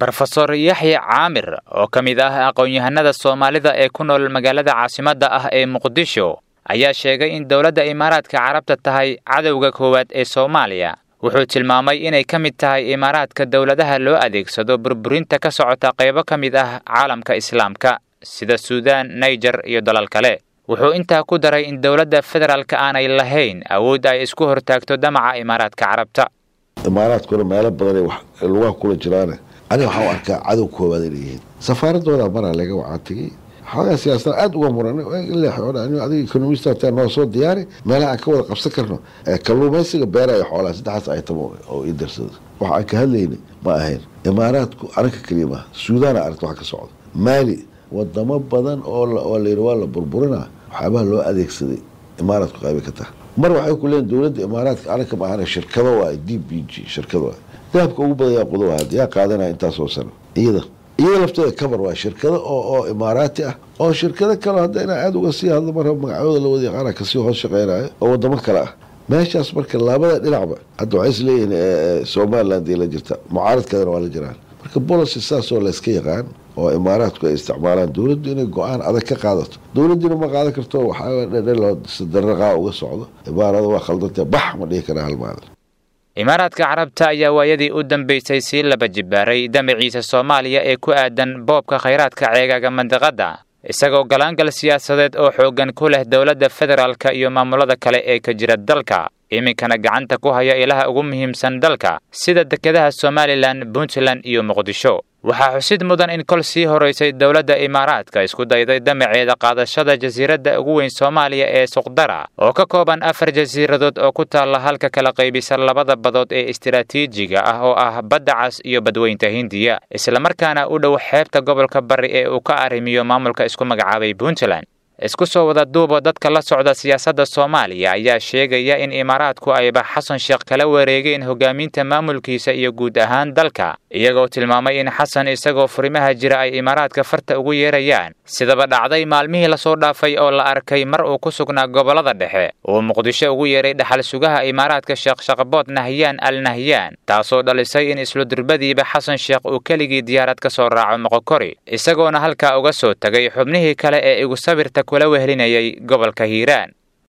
rofesor yaxya caamir oo ka mid ah aqoon-yahanada soomaalida ee ku nool magaalada caasimadda ah ee muqdisho ayaa sheegay in dowladda imaaraadka carabta tahay cadowga koowaad ee soomaaliya wuxuu tilmaamay inay ka mid tahay imaaraadka dowladaha loo adeegsado burburinta ka socota qaybo ka mid ah caalamka islaamka sida suudaan naijer iyo dalal kale wuxuu intaa ku daray in dowladda federaalka aanay lahayn awood ay isku hortaagto damaca imaaraadka carabta imaaraadkuna meelo badanay lugaha kula jiraane aniga waxaa u arkaa cadow koowaad inay yihiin safaaradooda maraa laga wacaa tegey xoogaa siyaasada aada uga muran adiga ekonomista noo soo diyaari meelaha aan ka wada qabsan karno kalluumaysiga beeraya xoolaha saddexaas aytam oo ii darsada waxa aan ka hadlayna ma ahayn imaaraadku anaka keliya maaha suudaana aragta wax ka socda maali wadamo badan oo layidhi waa la burburinaa waxyaabaha loo adeegsaday imaaraadku qaybay ka taha mar waxay ku leeyiin dowladda imaaraadka anaka ma ahana shirkado waay d b g shirkado waay dahabka ugu badan yaa qudo ahaad yaa qaadanaya intaasoo sano iyada iyada lafteeda kabar waa shirkado oo oo imaaraati ah oo shirkado kale hadda inaa aada uga sii hadlo marra magacooda la wada yaqaana kasii hoos shaqeynayo oo wadamo kale ah meeshaas marka labada dhinacba hadda waxay isleeyihiin somaliland la jirta mucaaradkeedana waa la jiraan marka bolicy saasoo layska yaqaan oo imaaraadku ay isticmaalaan dowladdu inay go-aan adag ka qaadato dowladdiina ma qaadan karto waxaadaraqaa uga socdo imaarada waa khaldantee bax ma dhihi karaa hal maalin imaaraadka carabta ayaa waayadii u dambaysay sii laba jibaaray damaciisa soomaaliya ee ku aadan boobka khayraadka ceegaaga mandiqadda isagoo galaangal siyaasadeed oo xooggan ku leh dowladda federaalka iyo maamulada kale ee ka jira dalka iminkana gacanta ku haya ilaha ugu muhiimsan dalka sida dekedaha somalilan puntland iyo muqdisho waxaa xusid mudan in kol sii horaysay dowladda imaaraadka isku dayday damaceeda qaadashada jasiiradda ugu weyn soomaaliya ee suqdara oo ka kooban afar jasiiradood oo ku taalla halka kala qaybisa labada badood ee istiraatiijiga ah oo ah badda cas iyo badweynta hindiya islamarkaana u dhow xeebta gobolka bari ee uu ka arrimiyo maamulka isku magacaabay puntland isku soo wada duuba dadka la socda siyaasadda soomaaliya ayaa sheegaya in imaaraadku ayba xasan sheekh kala wareegeen hogaaminta maamulkiisa iyo guud ahaan dalka iyagoo tilmaamay in xasan isagoo furimaha jira ay imaaraadka farta ugu yeerayaan sidaba dhacday maalmihii lasoo dhaafay oo la arkay mar uu ku sugnaa gobollada dhexe uu muqdisho ugu yeeray dhaxal sugaha imaaraadka sheekh shaqbood nahyaan al nahyaan taasoo dhalisay in isludurbadiiba xasan sheekh uu keligii diyaarad ka soo raaco moqokori isagoona halkaa uga soo tegay xubnihii kale ee igu sawirta kula wehlinayay gobolka hiiraan